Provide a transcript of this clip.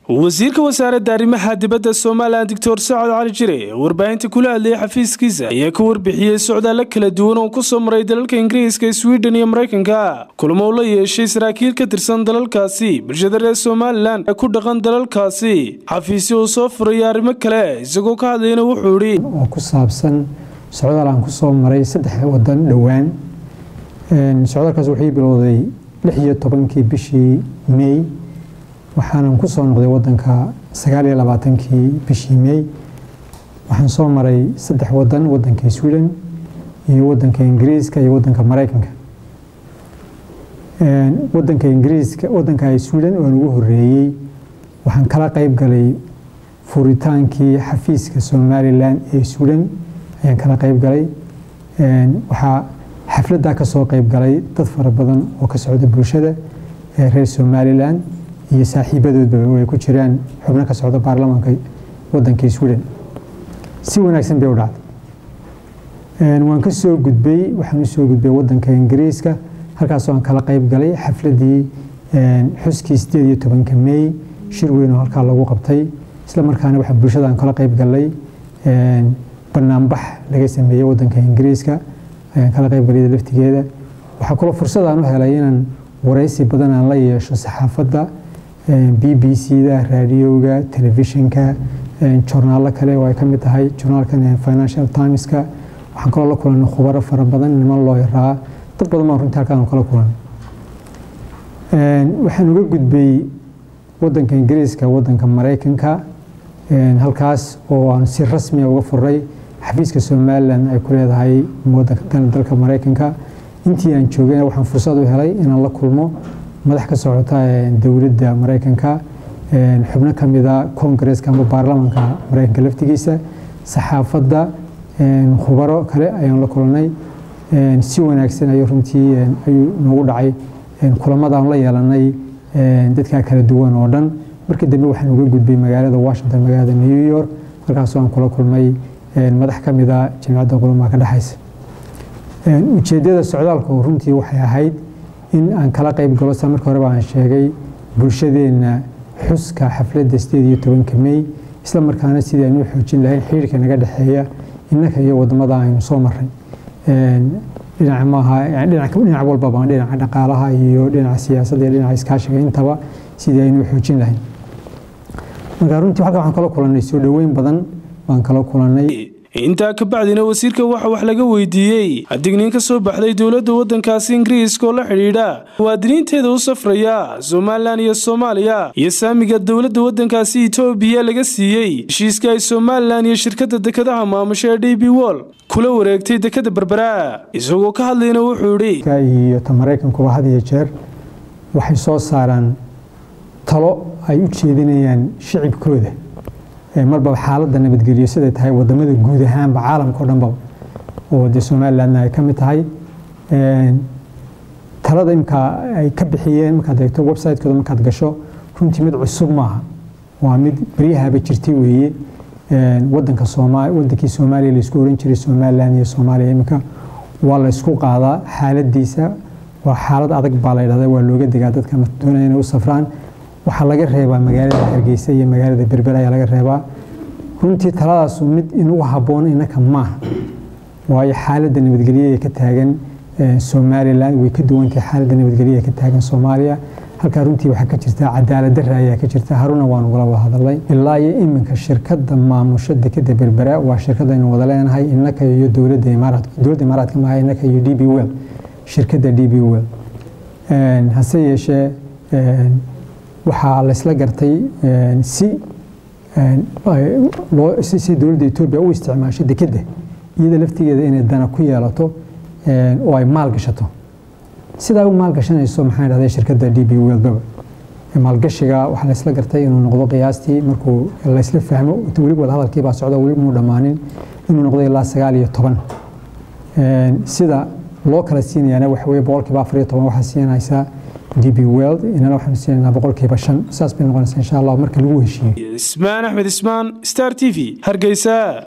wasiirka wasaaradda arrimaha dibadda somalilan doctor sacad cali jire warbaahinta kula hadlayay xafiiskiisa ayaa ka warbixiyey socdaalla kala duwan oo kusoo maray dalalka ingiriiska swiden iyo maraykanka kulamo u la yeeshay saraakiil ka tirsan dalalkaasi bulshada reer somalilan ee ku dhaqan dalalkaasi xafiisyo uu soo furaya arrimo kale isagoo ka hadlayna wuxuu idhi oo ku saabsan socdaal aan kusoo maray saddex wadan dhowaan socdaalkaas wuxuu bilowday lix iyo tobankii bishii may waxaanan ku soo noqday wadanka sagaal iyo labaatankii bishii may waxaan soo maray saddex wadan wadanka sweden iyo wadanka ingiriiska iyo wadanka maraykanka wadanka ingiriiska wadanka sweden oan ugu horeeyey waxaan kala qayb galay furitaankii xafiiska somalilan ee sweden ayaan kala qayb galay waxaa xafladdaa ka soo qayb galay dad fara badan oo ka socda bulshada ee reer somalilan iyo saaxiibadoodba ay ku jiraan xubno ka socda baarlamaanka wadanka sweden si wanaagsan bay u dhacday waan ka soo gudbay waxaan usoo gudbay wadanka ingiriiska halkaasoo aan kala qayb galay xafladii xuskii sideed iyo tobanka may shir weyn oo halkaa lagu qabtay isla markaana waxaa bulshadaan kala qayb galay banaanbax laga sameeyey wadanka ingiriiska ayaan kala qayb galay laftigeeda waxaa kaloo fursadaan u helay inaan waraysi badan aan la yeesho saxaafadda b b c da raadiyowga telefishinka jornaalo kale oo ay ka mid tahay jornaalkan financial timeska waxaan kaloo la kulanay khubaro fara badan niman loo yaraa dad badan baan runtii halkaan kala kulanay waxaan uga gudbay wadanka ingiriiska wadanka maraykanka halkaas oo aan si rasmiya uga furay xafiiska somalilan ay ku leedahay dalka maraykanka intii aan joogayna waxaan fursad u helay inaan la kulmo madax ka socota dowladda maraykanka xubno ka mida koongareeska ama baarlamaanka maraykanka laftigiisa saxaafadda khubaro kale ayaan la kulanay si wanaagsan ayuu runtii ayuu noogu dhacay kulamadaan la yeelanay dadkaa kala duwan oo dhan markii dambe waxaan uga gudbay magaalada washington magaalada new york halkaasoo aan kula kulmay madax ka mida jamciyadda qulumaha ka dhexaysa ujeeddada socdaalku runtii waxay ahayd in aan kala qayb galo sa marka horeba aan sheegay bulshadeenna xuska xafladda sideed iyo tobanka may isla markaana sidii aynu u xoojin lahayn xiriirka naga dhexeeya innaka iyo wadamada aynu soo maray dhinac maaha dhinac walbaba dhinaca dhaqaalaha iyo dhinaca siyaasadda iyo dhinaca iskaashiga intaba sidii aynu u xoojin lahayn marka runtii halkan waxaan kala kulannay soo dhoweyn badan baan kala kulannay intaa ka bacdina wasiirka waxa wax laga weydiiyey digniin ka soo baxday dowladda waddankaasi ingiriiska oo la xidhiidha muwaadiniinteeda u safraya somalilan iyo soomaaliya iyo saamiga dowladda waddankaasi etoobiya laga siiyey heshiiska ay somalilan iyo shirkadda dekadaha maamusha ee d b wol kula wareegtay dekada berbera isagoo ka hadlayna wuxuu idhi iyo ta maraykankuba had iyo jeer waxay soo saaraan talo ay u jeedinayaan shicibkooda marba xaaladda nabadgelyo siday tahay wadamada guud ahaanba caalamka o dhanba oo dee somalilandna ay ka mid tahay talada imkaa ay ka bixiyeen markaad eegto website-kooda markaad gasho runtii mid cusub maaha waa mid beryahaba jirtay weeye wadanka sooma wadankii soomaaliya laisku oran jiray somaliland iyo soomaaliya iminka waa la ysku qaadaa xaaladiisa waa xaalad adag baa la ydhahda waa looga degaa dadka doonaya inay u safraan waxaa laga reebaa magaalada hargeysa iyo magaalada berber ayaa laga reebaa runtii taladaasu mid inugu habboon innaka maaha waayo xaaladda nabadgelye ee ka taagan somalilan way ka duwantahay xaaladda nabadgelye ee ka taagan soomaaliya halkaa runtii waxaa ka jirta cadaalad darra ayaa ka jirta haruna waan ugala wada hadalay ilaa iyo iminka shirkadda maamusho dekeda berbera waa shirkadaynu wada leenahay innaka iyo dowladda imaaraadka dowladda imaaraadka maaha innaka iyo d b well shirkadda d b well hase yeeshee waxaa laysla gartay si si dowladda etoobiya u isticmaasho dekedda iyada laftigeeda inay dana ku yeelato oo ay maal gashato sidaa u maal gashanayso maxaa dhahday shirkadda d b weldaba maalgashiga waxaa laysla gartay inuu noqdo qiyaastii markuu laysla fahmo weli wada hadalkii baa socda weli muu dhammaanin inuu noqdo ilaa sagaal iyo toban sida loo kala siinayaana waxa weye boqolkiiba afar iyo toban waxaa siinaysaa d b weld inana waxaanu siinaynaa boqolkiiba shan saas bay noqonaysaa insha allah marka lagu heshiiyo ismaan axmed ismaan star t v hargeysa